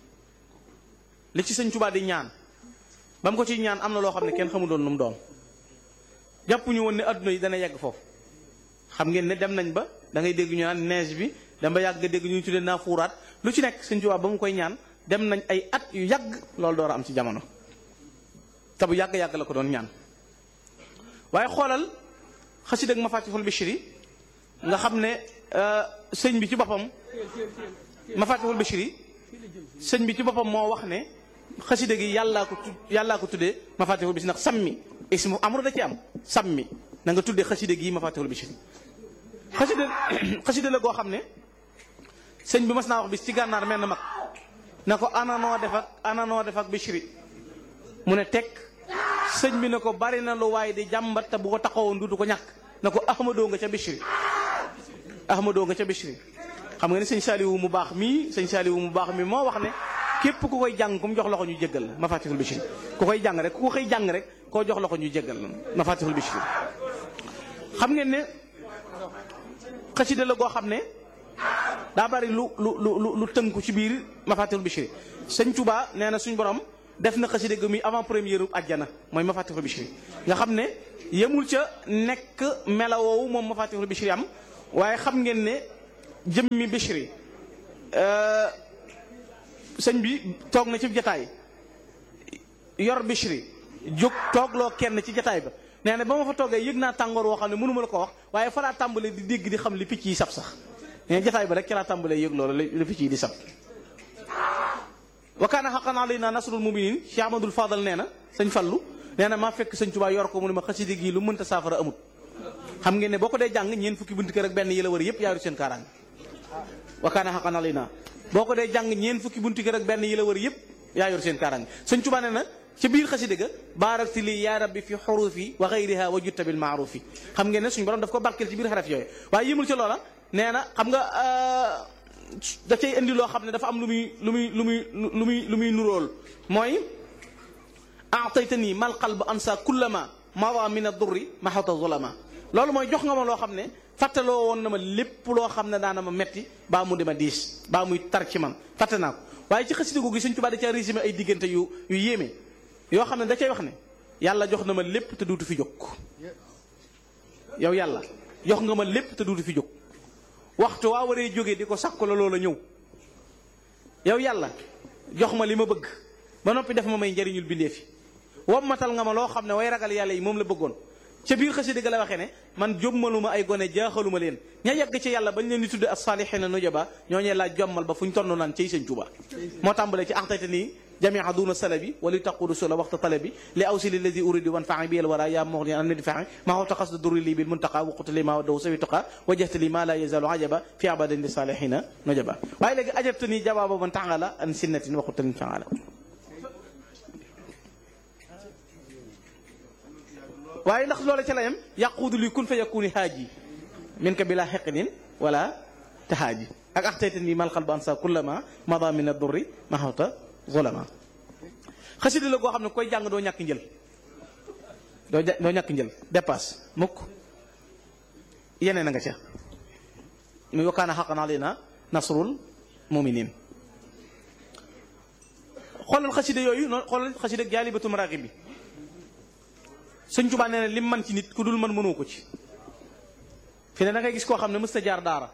li ci sëñ Tuubaa di ñaan ba mu ko ciy ñaan am na loo xam ne kenn xamu doon lu mu doon jàpp ñu woon ne adduna yi dana yegg foofu xam ngeen ne dem nañ ba da ngay dégg ñu naan neige bi dem ba yàgg nga dégg ñu tuddee naa fuuraat lu ci nekk sëñ Tuubaa ba mu koy ñaan dem nañ ay at yu yàgg loolu door a am ci jamono te bu yàgg-yàgg la ko doon ñaan waaye xoolal xasida ak Mafatihul Bichri nga xam ne sëñ bi ci boppam Mafatihul Bichri sëñ bi ci boppam moo wax ne xasida gi yàllaa ko tu yàllaa ko tuddee Mafatihul Bichri ndax sammi ismu amru da ci am sammi na nga tuddee xasida gi Mafatihul Bichri xasida xasida la goo xam ne sëñ bi mas naa wax bis ci gànnaar mel na mag na ko ananoo def ak ananoo def ak Bichri mu ne teg sëñ bi ne ko bari na lu waaye di jàmbat te bu ko taxawoon dudu ko ñàkk na ko ahmadoo nga ca Bichri ahmadoo nga ca Bichri xam nga ne sëñ Saaliwu mu baax mii sëñ Saaliwu mu baax mii moo wax ne képp ku koy jàng ku mu jox loxo ñu jéggal la Mafatihul Bichri ku koy jàng rek ku ko koy jàng rek koo jox loxo ñu jéggal la Mafatihul Bichri xam ngeen ne xasida la goo xam ne daa bari lu lu lu lu tënku ci biir mafatihul bichri sëñ Tuubaa nee na suñ borom def na xasida gi muy avant première ajjana mooy mafatihul bichri nga xam ne yemul ca nekk melawoowu moom mafatihul bichri am waaye xam ngeen ne jëmmi bichri sëñ bi toog na ci jataay yor bichri jóg toogloo kenn ci jataay ba nee na ba ma fa toogee yëg naa tàngoor woo xam ne mënuma la ko wax waaye fa laa tàmbalee di dégg di xam li picc yi sab sax nee jataay ba rek ci laa tàmbalee yëg loolu li picc yi di sab wa kaana haqqan alaynaa nasrul mu'miniin Cheikh Ahmadul Fadal nee na sëñ Fallu nee na maa fekk sëñ Tuubaa yor ko mu ne ma xasida gi lu mënta saafara amut xam ngeen ne boo ko dee jàng ñeen fukki bunti kër ak benn yi la wër yëpp yaaru seen kaaraange wa kaana haqqan alaynaa boo ko dee jàng ñeen fukki bunti kër ak benn yi la wër yëpp yaa yor seen kaaraange sëñ Tuubaa nee na ci biir xasida ga baarakti lii yaa rabbi fi xurufi wa xayriha wa jutta bil maarufi xam ngeen ne suñu borom daf ko barkeel ci biir xaraf yooyu waaye yëmul ci loola nee na xam nga da cay indi loo xam ne dafa am lu muy lu muy lu muy lu muy lu muy nuróol mooy aataytani mal qalb ansa kullama mada min ad-durri mahata zulama loolu mooy jox nga ma loo xam ne fàttaloo woon na ma lépp loo xam ne daana ma metti baa mu di ma diis baa muy tar ci man fàtte naa ko waaye ci xasida googu Sëñ Tuubaa da caa résumé ay diggante yu yu yéeme yoo xam ne da cay wax ne yàlla jox na ma lépp te duutu fi jóg yow yàlla jox nga ma lépp te duutu fi jóg waxtu waa waree jógee di ko sàkku la loola ñëw yow yàlla jox ma li ma bëgg ba noppi def ma may njariñul bindee fi wommatal nga ma loo xam ne way ragal yàlla yi moom la bëggoon ca biir xasida ga la waxee ne man jommaluma ay gone jaaxaluma leen ña yegg ci yàlla bañ leen di tudde as-saalihiina nujaba ñooñee laa jommal ba fu ñu tonn naan ciy sëñ Tuuba moo tàmbalee ci axtayta nii jamia duna salabi wali taqudu sula waxta talabi li awsili ladi uridu wan fai bi al wara ya moxni an nadi faxi ma xawta xasda duri li bil muntaqa waqut li ma wadaw sawi tuqa wajahta li ma la yazalu ajaba fi abadin li salihina nujaba waaye léegi ajabta nii jawaaba man taala an sinnatin waxuta lin faala waaye ndax loola ca la yem yaquudu li kun fa yakuni haaji min ka bila xeqinin wala tahaaji ak axtayta nii mal qalba ansa kullama mada min ad-durri ma xawta zulama xasida la goo xam ne koy jàng doo ñàkk njël doo doo ñàkk njël dépasse mukk yeneen a nga ca muy wakkaana xaqan alayna nasrul muminin xoolal xasida yooyu noonu xoolal xasida jaalibatul maraaxib bi sëñ Tuubaa nee na lim man ci nit ku dul man mënoo ko ci fi ne da ngay gis koo xam ne mës ta jaar daara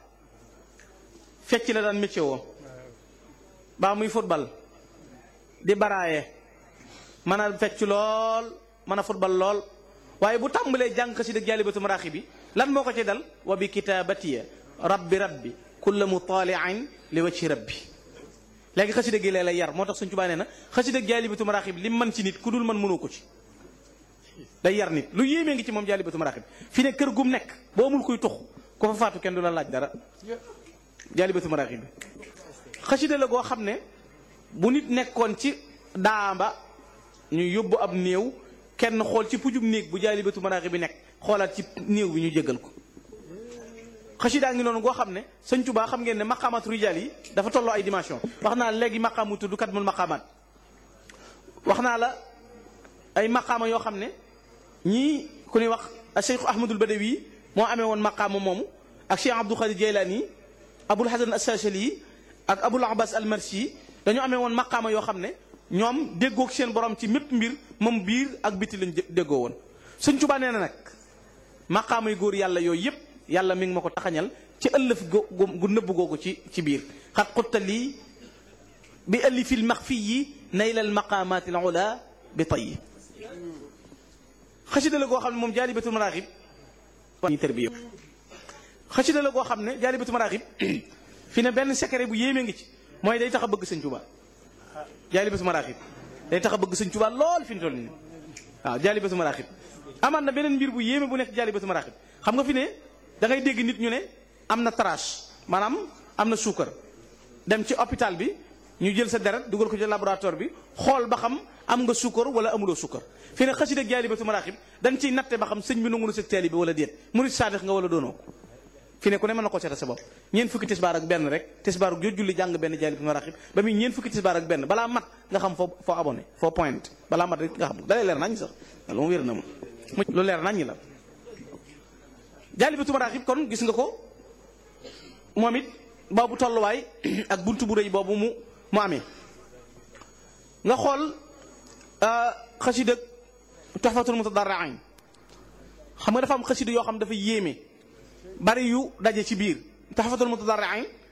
fecc la daan métier woo baa muy football di baraaye mën a fecc lool mën a football lool waaye bu tàmbalee jàng xasida jaalibatu maraaxi bi lan moo ko ci dal wa bi kitaabatiya rabbi rabbi kulla mutaaliin li wajhi rabbi léegi xasida gi lay lay yar moo tax Sëñ Tuubaa nee na xasida jaalibatu maraaxi bi li man ci nit ku dul man mënoo ko ci day yar nit lu yéemee ngi ci moom jaalibatu maraaxi bi fi ne kër gum nekk boo amul kuy tux ko fa faatu kenn du la laaj dara jaalibatu maraaxi bi xasida la goo xam ne bu nit nekkoon ci daamba ñu yóbbu ab néew kenn xool ci pujum néeg bu jaalibatu maraaxi bi nekk xoolaat ci néew bi ñu jéggal ko xasidaa ngi noonu goo xam ne sëñ Tuubaa xam ngeen ne maqaamaatu rijaal yi dafa tolloo ay dimension wax naa la léegi maqaamu tudd kat mul maqaamaat wax naa la ay maqaama yoo xam ne ñii ku ñuy wax Cheikh Ahmadul Badawi moo amee woon maqaama moomu ak Cheikh Abdul Xaadir Jeylaani Abul Hasan As-Saasili ak Abul Abbas Al-Marsi dañoo amee woon maqaama yoo xam ne ñoom déggoog seen borom ci mépp mbir moom biir ak biti lañ déggoo woon Sëñ Tuubaa nee na nag maqaama yu góor yàlla yooyu yëpp yàlla mi ngi ma ko taxañal ci ëllëf gu nëbb googu ci ci biir xat xutta lii bi ëlli fil max fii yi naylal maqaamaati al ula bi tayyi xasida la goo xam ne moom jaalibatul maraaxib ñi tërbiya xasida la goo xam ne jaalibatul maraaxib fi ne benn secret bu yéeme ngi ci mooy day tax a bëgg sëñ Tuubaa jaalibatu maraaxib day tax a bëgg sëñ Tuubaa lool fi ñu toll nii waaw jaalibatu maraaxib amaat na beneen mbir bu yéeme bu nekk jaalibatu maraaxib xam nga fi ne da ngay dégg nit ñu ne am na trace maanaam am na suukar dem ci hôpital bi ñu jël sa deret dugal ko ci laboratoire bi xool ba xam am nga suukar wala amuloo suukar fi ne xasida ak jaalibatu maraaxib dañ ciy natte ba xam sëñ bi nangu na sa taalibe bi wala déet murit saadix nga wala doonoo ko fi ne ku ne mën na ko seeta sa bopp ñeent fukki tisbaar ak benn rek tisbaar ak joo julli jàng benn jaalibatu maraaxib ba muy ñeent fukki tisbaar ak benn balaa mat nga xam foo foo abonné foo point balaa mat rek nga xam dalay leer nañ sax loolu moom wér na ma lu leer nañ la jaalibatu maraaxib kon gis nga ko moom it boobu tolluwaay ak buntu bu rëy boobu mu mu amee nga xool xasida Tuhfatul Mutadarri'in xam nga dafa am xasida yoo xam dafa yéeme bari yu daje ci biir Tuhfatul Mutadarri'in